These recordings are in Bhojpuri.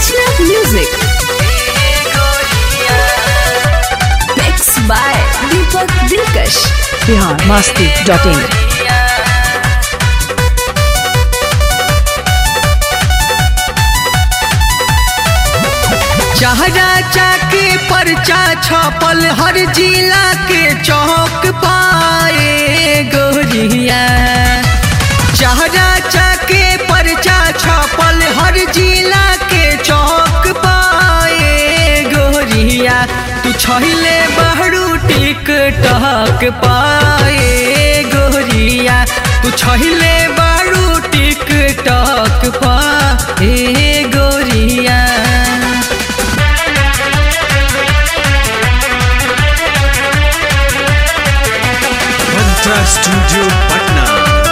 Wajnath Music. Mixed by Deepak Dilkash. Bihar Masti dot in चहरा चाके परचा छपल हर जिला के चौक पाए गोरिया चहरा चाके परचा छपल हर जिला के चौक पाए गोरिया तू छहिले बहरू टिक टक पाए गोरिया तू छहिले बहरू टिक टक पाए गोरिया मंत्रा स्टूडियो पटना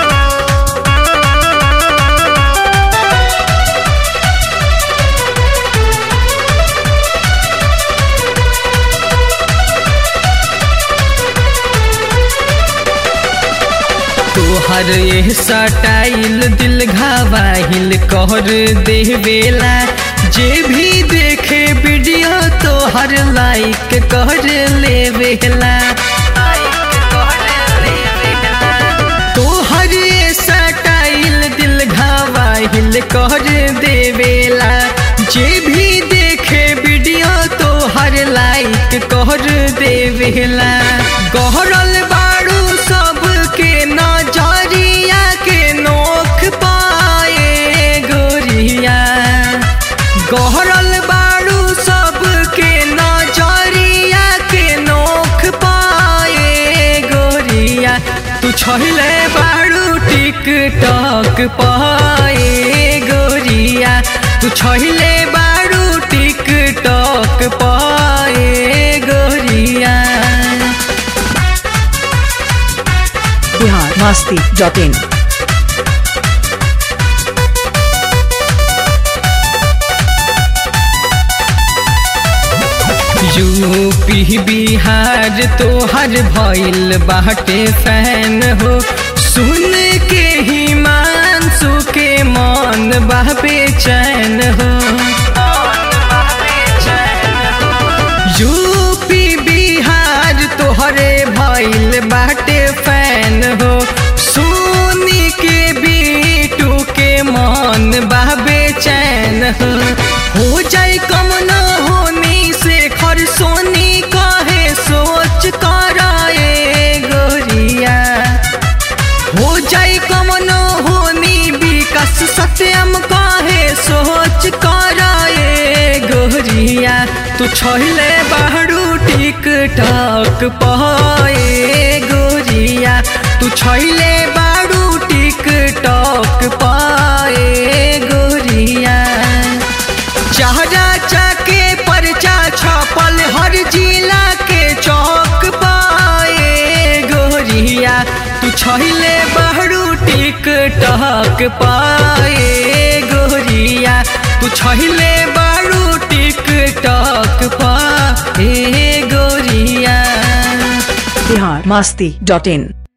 तोहर ये सटाइल दिल घावाहिल कर देवेला जे भी देखे वीडियो तोहर लाइक कर लेवेला तोहर ये सटाइल दिल घावाहिल कर देवेला जे भी देखे वीडियो तोहर लाइक कर देवेला गहरल बारू सबके नजरिया के नोख पाए गोरिया गहरल बारू सबके नजरिया के नोख पाए गोरिया तू छहिले बारू टिक टक पाए गोरिया तू छहिले बारू टिक टक पाए गोरिया Bihar Masti dot in UP Bihar तोहर भइल बाटे फैन हो सुन के ही मानसू के मन बाबे चैन हो यूपी बिहार तोहरे भइल बाटे फैन हो सुनी के बीटू के मन बाबे चैन हो हो जाए कम न होनी से खर सोनी कहे सोच कराए गोरिया हो जाए कम न होनी विकास सत्यम कहे सोच कराए गोरिया तू छहिले बाहरू टिक टक पाए गोरिया तू छहिले बारू टिक टक पाए गोरिया चहरा चाके परचा छपल हर जिला के चौक पाए गोरिया तू छहिले बहरू टिक टक पाए गोरिया तू छहिले बहरू टिक टक पाए गोरिया बिहार मस्ती डॉट इन